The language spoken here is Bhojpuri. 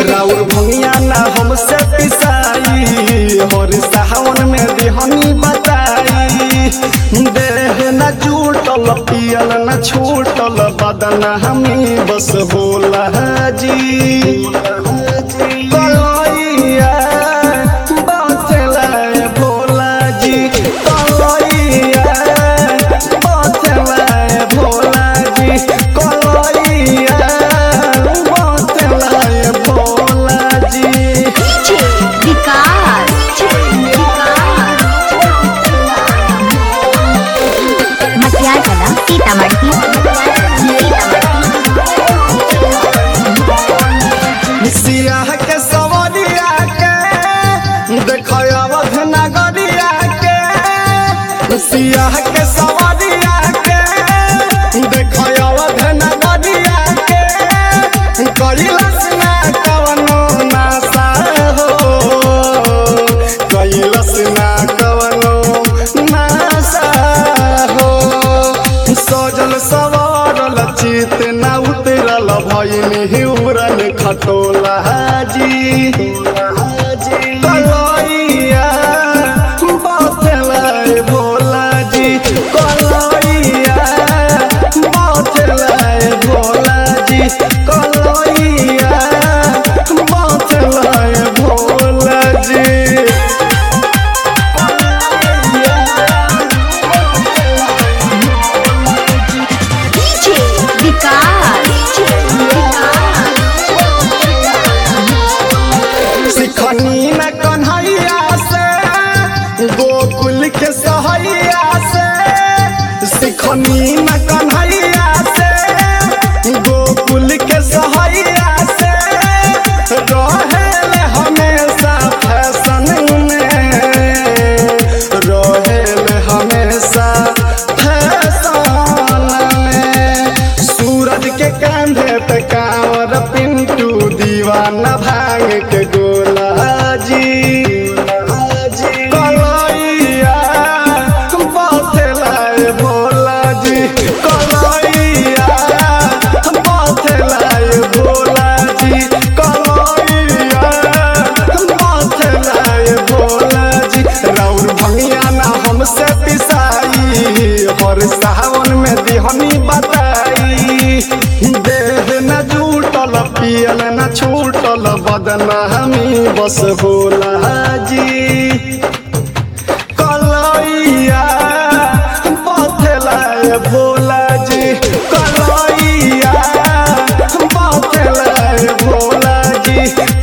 राउर भंगिया ना हमसे पिसाई हर सावन में देहनी बताई देह न जूटल पियल न छूटल बदन हमी बस बोला जी कलैया बचला भोला जी कलैया बचला भोला जी कलैया बचला भोला जी डीजे विकास मटियार कला सीतामढ़ी सियाह के सवरिया के देखो अवध नगरिया के सियाह के सवरिया के देखो अवध नगरिया के कैलस ना कवनो नासा हो कैलस ना कवनो नासा हो सजल सवारल चित न उतरल भैनी हिउरन खटोला जी कलैया बचला भोला जी कलैया बचला भोला जी कलैया बचला भोला जी डीजे विकास सिखनी में कन्हैया से गोकुल के सहैया से सिखनी में कन्हैया से गोकुल के सहैया से रहेल हमेशा फैशन में रहेल हमेशा फैशन में सूरज के कांधे पे कांवर पिंटू दीवाना भांग के गोला जी कलैया बचला भोला जी कलैया बचला भोला जी कलैया बचला भोला जी राउर भंगिया ना हमसे पिसाई हर सावन में दिहनी बताई देह न जूटल पियल न छूटल बदन हमी बस भोला जी कलैया बथला भोला जी कलैया बथला भोला जी